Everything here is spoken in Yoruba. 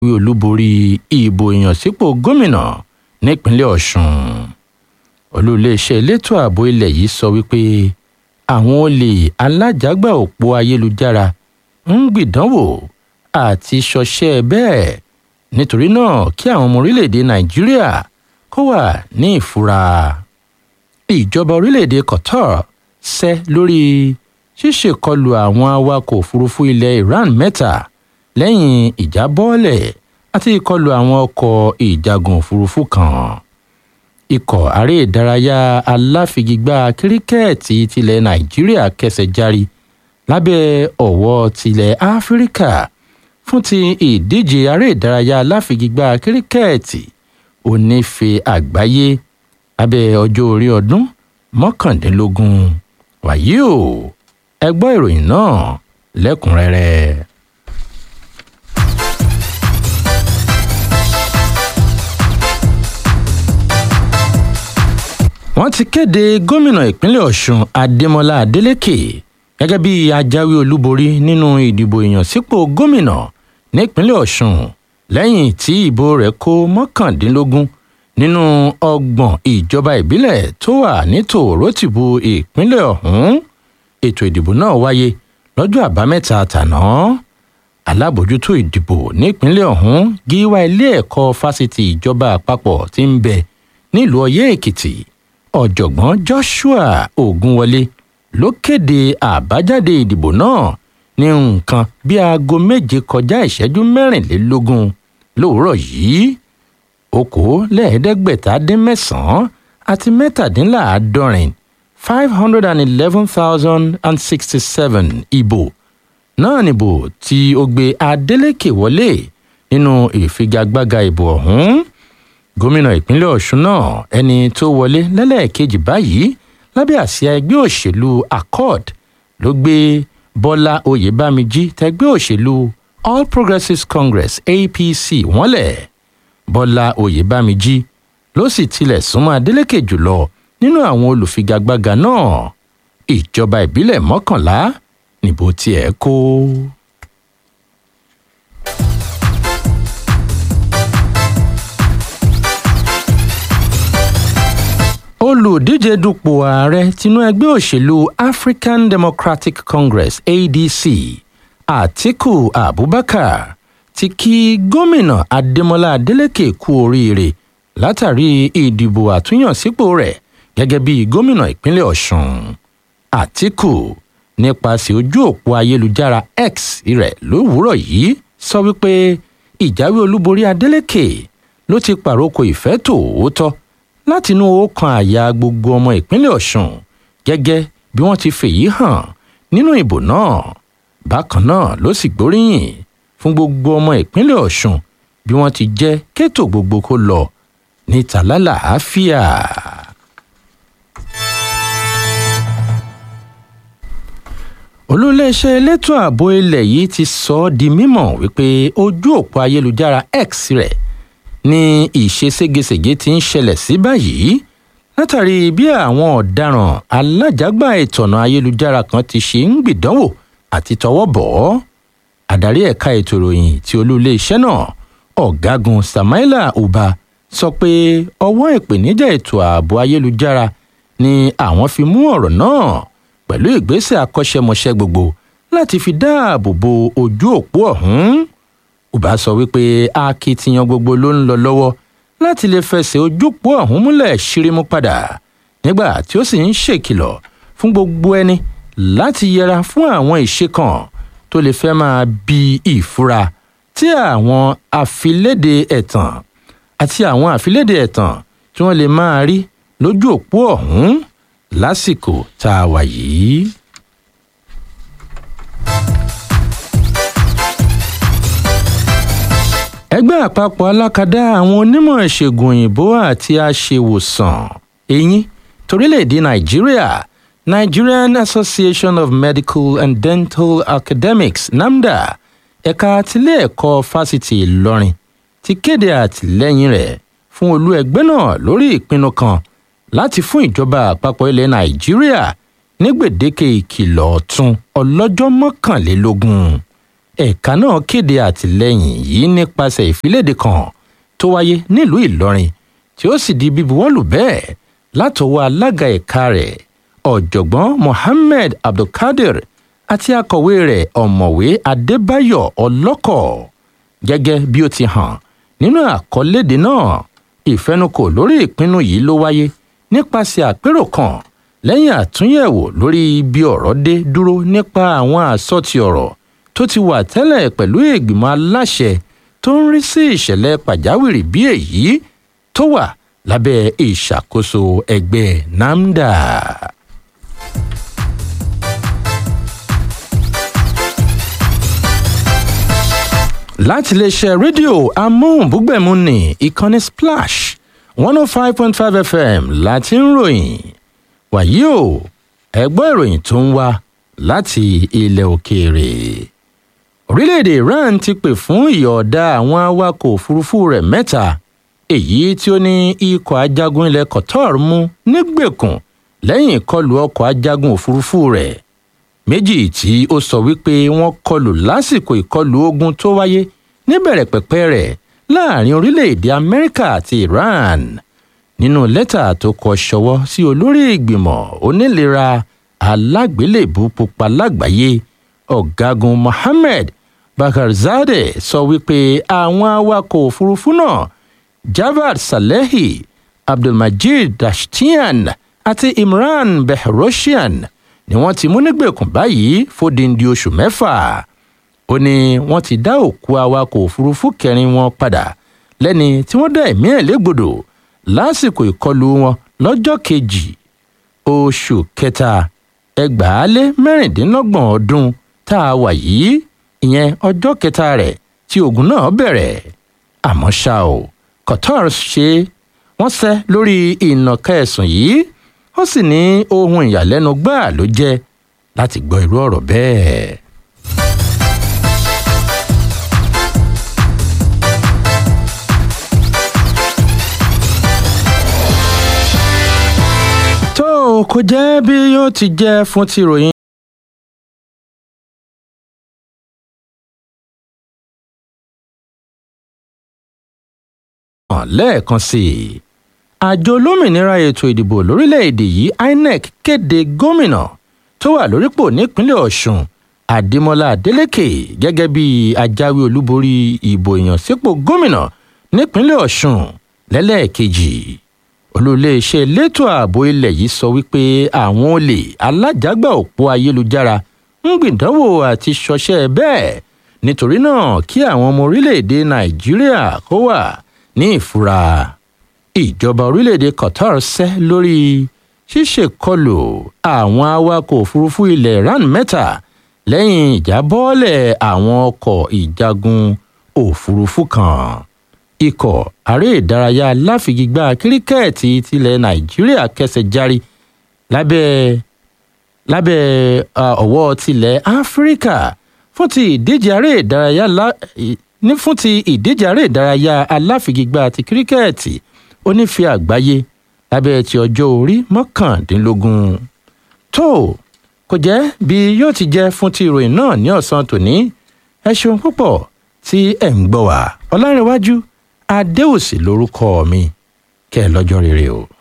wí olúborí ìbò ìyànsípò gómìnà nípínlẹ̀ ọ̀ṣun olú iléeṣẹ́ elétò ààbò ilẹ̀ yìí sọ wípé àwọn olè alájàgbà òpó ayélujára ń gbìdánwò àti ṣọṣẹ́ bẹ́ẹ̀ nítorí náà kí àwọn ọmọ orílẹ̀-èdè nàìjíríà kó wà ní ìfura ìjọba orílẹ̀-èdè qatar ṣẹ́ lórí ṣíṣèkọlù àwọn awakọ̀ òfurufú ilẹ̀ iran mẹ́ta lẹ́yìn ìjábọ́ọ̀lẹ̀ àti ìkọlù àwọn ọkọ̀ ìjagun òfurufú kan ikọ̀ aré ìdárayá aláfigigbá kíríkẹ́ẹ̀tì tilẹ̀ nàìjíríà kẹsẹ̀ járí lábẹ́ ọ̀wọ́ tilẹ̀ áfíríkà fún ti ìdíje aré ìdárayá aláfigigbá kíríkẹ́ẹ̀tì onífe àgbáyé abẹ́ ọjọ́ orí ọdún mọ́kàndínlógún wàyí o ẹ gbọ́ ìròyìn náà lẹ́kùnrẹ́rẹ́. wọ́n ti kéde gómìnà ìpínlẹ̀ ọ̀ṣun adémọlá adélèké gẹ́gẹ́ bí ajáwé olúborí nínú ìdìbò ìyànsípò gómìnà nípínlẹ̀ ọ̀ṣun lẹ́yìn tí ìbò rẹ̀ kó mọ́kàndínlógún nínú ọgbọ̀n ìjọba ìbílẹ̀ tó wà ní tòrótìbù ìpínlẹ̀ ọ̀hún ètò ìdìbò náà wáyé lọ́jọ́ àbámẹ́ta tàná alábòjútó ìdìbò nípínlẹ̀ ọ̀hún gíwá ilé ẹ̀kọ́ fásitì ìjọba àpapọ̀ tí ń bẹ nílùú ọyẹ́ èkìtì ọ̀jọ̀gbọ́n joshua ogunwọlé ló kéde àbájáde ìdìbò náà ní nǹkan bí aago méje kọjá ìṣẹ́jú mẹ́rìnlélógún lówùúrọ̀ yìí okòólẹ́ẹ̀ẹ́dẹ́gbẹ̀ta dín mẹ́sàn-án àti mẹ́tàdínláàádọ́rin five hundred and eleven thousand and sixty-seven ìbò náà nìbò tí ó gbé adeleke wọlé nínú ìfigagbága ìbò ọ̀hún gómìnà ìpínlẹ̀ ọ̀ṣun náà ẹni tó wọlé lẹ́lẹ́ẹ̀kejì báyìí lábẹ́ àsíá ẹgbẹ́ òṣèlú accord ló gbé bọ́lá oyèbámijí tẹgbẹ́ òṣèlú all progressives congress apc wọ́nlẹ̀ bọ́lá oyèbámijí ló sì tilẹ̀ súnmọ́ adeleke jùlọ nínú àwọn olùfigagbága náà ìjọba ìbílẹ̀ mọ́kànlá níbo tiẹ̀ kó. olùdíje dupò ààrẹ tinú ẹgbẹ́ òṣèlú african democratic congress adc atiku abubakar ti kí gómìnà adémọlá adélèké kú oríire látàrí ìdìbò àtúnyànsípò rẹ̀ gẹ́gẹ́ bí gómìnà ìpínlẹ̀ ọ̀ṣun atiku nípasẹ̀ ojú òpó ayélujára x rẹ̀ lówùúrọ̀ yìí sọ wípé ìjáwé olúborí adélèké ló ti pàrókò ìfẹ́ tòótọ́ látinú ọkàn àyà gbogbo ọmọ ìpínlẹ̀ ọ̀ṣun gẹ́gẹ́ bí wọ́n ti fèyí hàn nínú ìbò náà bákan náà ló sì gbóríyìn fún gbogbo ọmọ ìpínlẹ̀ ọ̀ṣun bí wọ́n ti jẹ́ kétò gbogbo kó lọ níta lálàáfíà. olùléeṣẹ́ elétò ààbò ilẹ̀ yìí ti sọ ọ́ di mímọ̀ wípé ojú òpó ayélujára x rẹ̀ ní ìṣeségesège ti ń ṣẹlẹ̀ sí báyìí látàrí bí àwọn ọ̀daràn alájàgbà ìtọ̀nà ayélujára kan ti ṣe ń gbìdánwò àti tọwọ́ bọ̀ ọ́ adarí ẹ̀ka ètò ìròyìn tí olú-iléeṣẹ́ náà ọ̀gágun samaila uba sọ pé ọwọ́ ìpèníjà ètò ààbò ayélujára ni àwọn fi mú ọ̀rọ̀ náà pẹ̀lú ìgbésẹ̀ akọ́ṣẹ́mọṣẹ́ gbogbo láti fi dáàbò bo ojú òpó ọ̀hún uba sọ wípé akitiyan gbogbo ló ń lọ lọ́wọ́ láti lè fẹsẹ̀ ojúpò ọ̀hún múlẹ̀ ṣírímú padà nígbà tí ó sì ń ṣèkìlọ̀ fún gbogbo ẹni láti yẹra fún àwọn ìṣe kan tó lè fẹ́ máa bi ìfura tí àwọn àfilédè ẹ̀tàn àti àwọn àfilédè ẹ̀tàn tí wọ́n lè máa rí lójú òpó ọ̀hún lásìkò tá a wà yìí. ẹgbẹ́ àpapọ̀ alákadá àwọn onímọ̀ ìṣègùn òyìnbó àti aṣèwòsàn eyín torílẹ̀-èdè nàìjíríà nigerian association of medical and dental academics namda ẹ̀ka tilé ẹ̀kọ́ fásitì ìlọrin ti kéde àtìlẹ́yìn rẹ̀ fún olú ẹgbẹ́ náà lórí ìpinnu kan láti fún ìjọba àpapọ̀ ilẹ̀ nàìjíríà ní gbèdéke ìkìlọ̀ ọ̀tún ọlọ́jọ́ mọ́kànlélógún ẹ̀ka náà kéde àtìlẹ́yìn yìí nípasẹ̀ ìfiléde kan tó wáyé nílùú ìlọrin tí ó sì di bíbuwọ́lù bẹ́ẹ̀ látọwọ́ alága ẹ̀ka rẹ̀ ọ̀jọ̀gbọ́n mohammed abdulkadir àti akọ̀wé rẹ̀ ọ̀mọ̀wé adébáyọ̀ ọlọ́kọ̀ gẹ́gẹ́ bí ó ti hàn nínú àkọlédè náà ìfẹnukò lórí ìpinnu yìí ló wáyé nípasẹ̀ àpérò kan lẹ́yìn àtúnyẹ̀wò lórí bí ọ̀rọ̀ dé dúró nípa àwọn àsọtì ọ̀rọ̀ tó ti wà tẹ́lẹ̀ pẹ̀lú ìgbìmọ̀ aláṣẹ tó ń rí sí ìṣẹ̀lẹ̀ pàjáwìrì bí èyí tó wà lábẹ́ ìṣàkóso ẹgbẹ́ namda. láti iléeṣẹ́ rédíò amóhùnbúgbẹ̀mù ní ìkànnì splash one oh five point five fm láti ń ròyìn wàyí o ẹgbọ́n ìròyìn tó ń wá láti ilẹ̀ òkèèrè orílẹ̀-èdè iran ti pè fún ìyọ̀ọ̀da àwọn awakọ̀ òfurufú rẹ̀ mẹ́ta èyí tí ó ní ikọ̀ ajagun ilẹ̀ qatar mú nígbèkùn lẹ́yìn ìkọlù ọkọ̀ ajagun òfurufú rẹ̀ méjì tí ó sọ wípé wọ́n kọlù lásìkò ìkọlù ogun tó wáyé níbẹ̀rẹ̀ pẹ̀pẹ̀ rẹ̀ láàrin orílẹ̀-èdè amẹ́ríkà àti iran nínú lẹ́tà tó kọ ṣọwọ́ sí olórí ìgbìmọ̀ onílera alágbélébú pupa lágbàáyé ọ̀gágun mohammed bakarzadeh sọ wípé àwọn awakọ̀ òfurufú náà javad salehi abdulmajid dashtian àti imran behroshian ni wọ́n ti mú nígbèkùn báyìí fódìndí oṣù mẹ́fà ó ní wọ́n ti dá òkú awakọ̀ òfurufú kẹrin wọn padà lẹ́ni tí wọ́n dá ẹ̀mí ẹ̀ légbodò lásìkò ìkọlù wọn lọ́jọ́ kejì oṣù kẹta ẹgbàálé mẹ́rìndínlọ́gbọ̀n ọdún tá a wà yìí ìyẹn ọjọ́ kẹta rẹ̀ tí ogun náà bẹ̀rẹ̀ àmọ́ ṣá o qatar ṣe wọ́n ṣẹ́ lórí ìnàka ẹ̀sùn yìí ó sì ní ohun ìyàlẹ́nu gbáà ló jẹ́ láti gbọ́ irú ọ̀rọ̀ bẹ́ẹ̀. tó o kò jẹ́ bí yóò ti jẹ́ fún ti ròyìn. lẹ́ẹ̀kan sí i àjọ olómìnira ètò ìdìbò lórílẹ̀‐èdè yìí inec kéde gómìnà tó wà lórípò nípínlẹ̀ ọ̀sùn àdèmọ́lá adélèké gẹ́gẹ́ bí ajáwé olúborí ìbò ìyànsípò gómìnà nípínlẹ̀ ọ̀sùn lẹ́lẹ́ẹ̀kejì olùléeṣẹ́ elétò ààbò ilẹ̀ yìí sọ wípé àwọn olè alájàgbà òpó ayélujára ń gbìdánwò àti ṣọṣẹ́ bẹ́ẹ̀ nítorí náà kí àwọn ọmọ orílẹ̀-èdè nàìjíríà kó wà ní ìfura ìjọba orílẹ̀-èdè qatar ṣẹ́ lórí ṣíṣèkọlù àwọn awakọ̀ òfurufú ilẹ̀ iran mẹ́ta lẹ́yìn ìjábọ́ọ̀lẹ̀ àwọn ọkọ̀ ìjagun òfurufú kan ikọ̀ aré ìdárayá láfigigbá kíríkẹ́ẹ̀tì tilẹ̀ nàìjíríà kẹsẹ̀ járí lábẹ́ lábẹ́ ọ̀wọ́ tilẹ̀ áfíríkà fún ti ìdíje aré ìdárayá ní fún ti ìdíje aré ìdárayá aláfigigbá ti kíríkẹ́ẹ̀tì onífẹ́ àgbáyé lábẹ́ ti ọjọ́ orí mọ́kàndínlógún tó kò jẹ́ bí yóò ti jẹ́ fún ti ìròyìn náà ní ọ̀sán tòní ẹ ṣeun púpọ̀ tí ẹ̀ ń gbọ́ wá ọlárẹ̀wájú adéòsì lórúkọ mi kẹ́ ẹ lọ́jọ́ rere o.